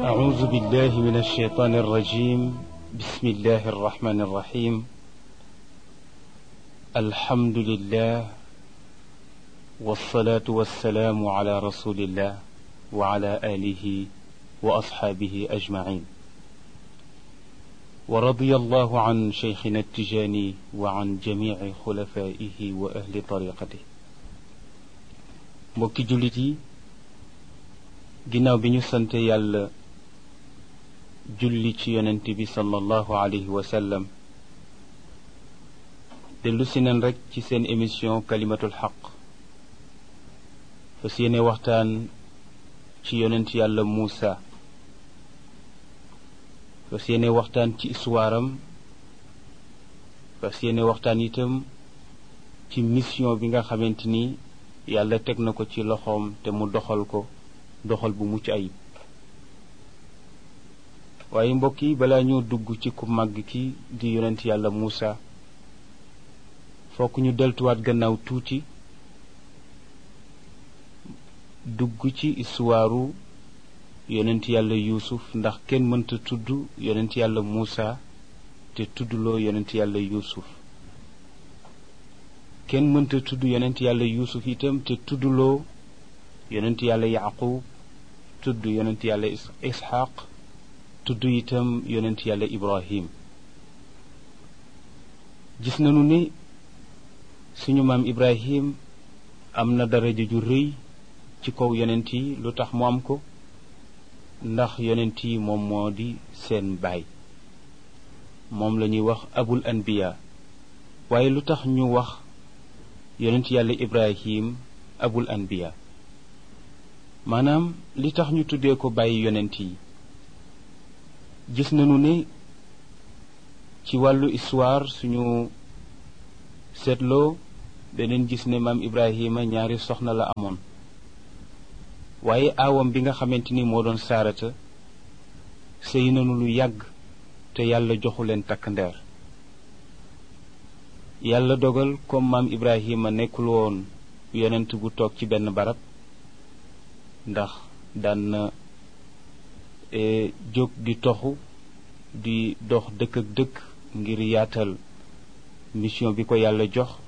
أعوذ بالله من الشيطان الرجيم بسم الله الرحمن الرحيم الحمد لله والصلاة والسلام على رسول الله وعلى آله وأصحابه أجمعين ورضي الله عن شيخنا التجاني وعن جميع خلفائه وأهل طريقته mbokki jullit yi ginnaaw bi ñu sante yàlla julli ci yonent bi sallallahu alayhi wa sallam dellu si nen rek ci seen émission kalimatul xaq fas yéene waxtaan ci yonent yàlla Muusa fas yéene waxtaan ci histoire am fas yéene waxtaan itam ci mission bi nga xamante ni yàlla teg na ko ci loxoom te mu doxal ko doxal bu mucc ayib waaye mbokk yi balaa ñoo dugg ci ku màgg ki di yonent yàlla Muusa fokk ñu deltuwaat gannaaw tuuti dugg ci istuwaaru yonent yàlla yuusuf ndax kenn mënta tudd yonent yàlla Muusa te tuddloo yonent yàlla yuusuf kenn mënta tudd yonent yàlla yuusuf itam te tuddloo yonent yàlla yaqub tudd yonent yàlla isxaq tudd itam yonent yàlla ibrahim gis nañu ni suñu maam ibrahim am na daraja ju rëy ci kaw yonent yi lu tax mu am ko ndax yonent yi moom moo di seen baay moom la ñuy wax abul anbiya waaye lu tax ñu wax yonent yàlla ibrahim abul anbiya maanaam li tax ñu tuddee ko bàyyi yonent yi gis nañu ne ci wàllu histoire suñu seetloo beneen gis ne maam ibrahima ñaari soxna la amoon waaye aawam bi nga xamante ni moo doon saarata sëy nañu lu yàgg te yàlla joxu leen takk ndeer yàlla dogal comme maam ibrahima nekkul woon yonent bu toog ci benn barab ndax daan na jóg di toxu di dox dëkk ak dëkk ngir yaatal mission bi ko yàlla jox